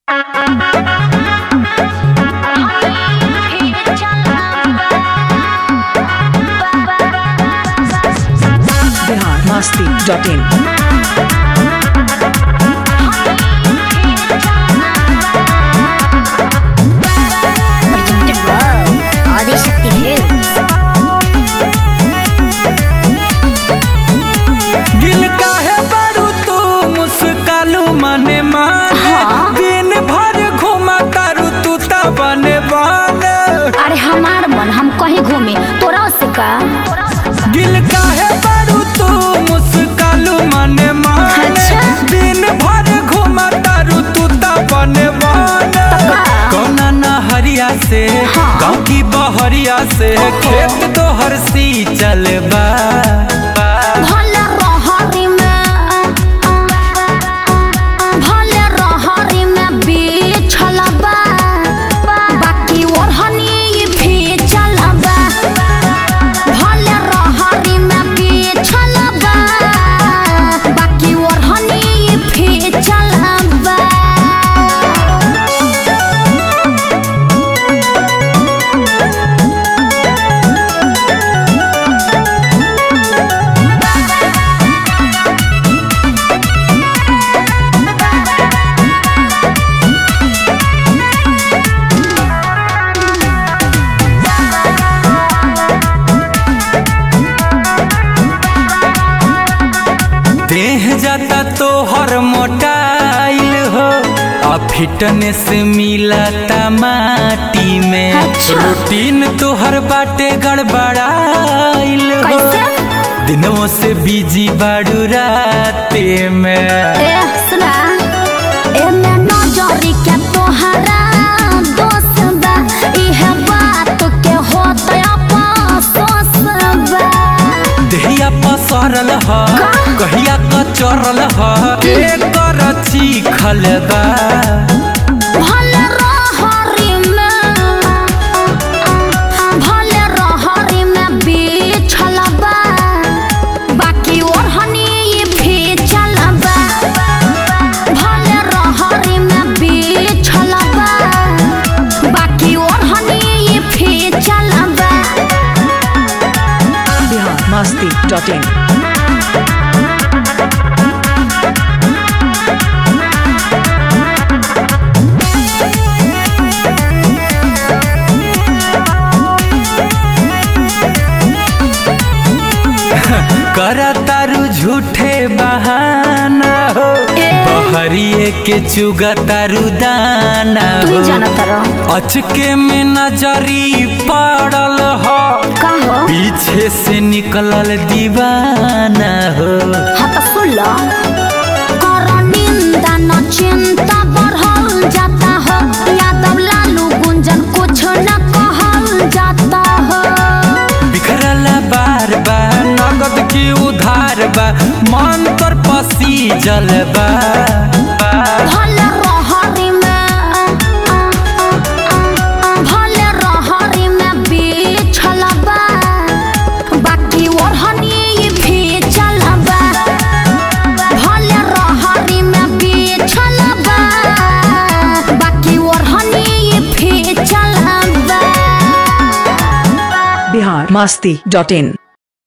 Bihar Masti dot in presented by Adishakti Hills. गिल काहे बारू तू मुस्कालू मने माने दिन भर घुमा तारू तू ता बने बने अरे हमार मन हम कहीं घूमे तोरा से का गिल काहे बारू तू मुस्कालू मने माने अच्छा। दिन भर घुमा तारू तू ता बने बने तका। कौना नहरिया से हाँ। गाँव की बहरिया से खेत तो हर सी चलबा भले रहरी में भले रहरी में बिछल बा बाकी ओढ़नी भी चलबा भले रहरी में बिछल बा बाकी ओढ़नी भी चलबा देह जाता तो हर मोटाइल हो आ फिटनेस मिलता माटी में अच्छा। रूटीन तो हर बाटे गड़बड़ाइल हो कैसे? दिनों से बिजी बाड़ू राते में ए सुना एमे नजरी के तोहरा दोस्त बा इहे बात के होत अफसोस बा देहिया पसरल ह कहिया कचरल ह एकर चीखल बा भले रहरी में भले रहरी में बिछल बा बाकी ओढ़नी भी चलबा भले रहरी में बिछल बा बाकी ओढ़नी भी चलबा बिहार मस्ती डॉट इन करा तारू झूठे बहाना हो बहरिए के चुगा तारू दाना तू हो जानत रह अचके में नजरी पड़ल हो का हो पीछे से निकलल दीवाना हो हाँ तो सुन लो कर निंदा न चिंता बढ़ल जाता हो यादव लालू गुंजन कुछ न कहल जाता हो बिखरल बार बार नगद की उधार बा मन तर पसी जलबा भले रहरी में भले रहरी में बिछल बा बाकी ओढ़नी भी चलबा भले रहरी में बिछल बा बाकी ओढ़नी भी चलबा बिहार मस्ती डॉट इन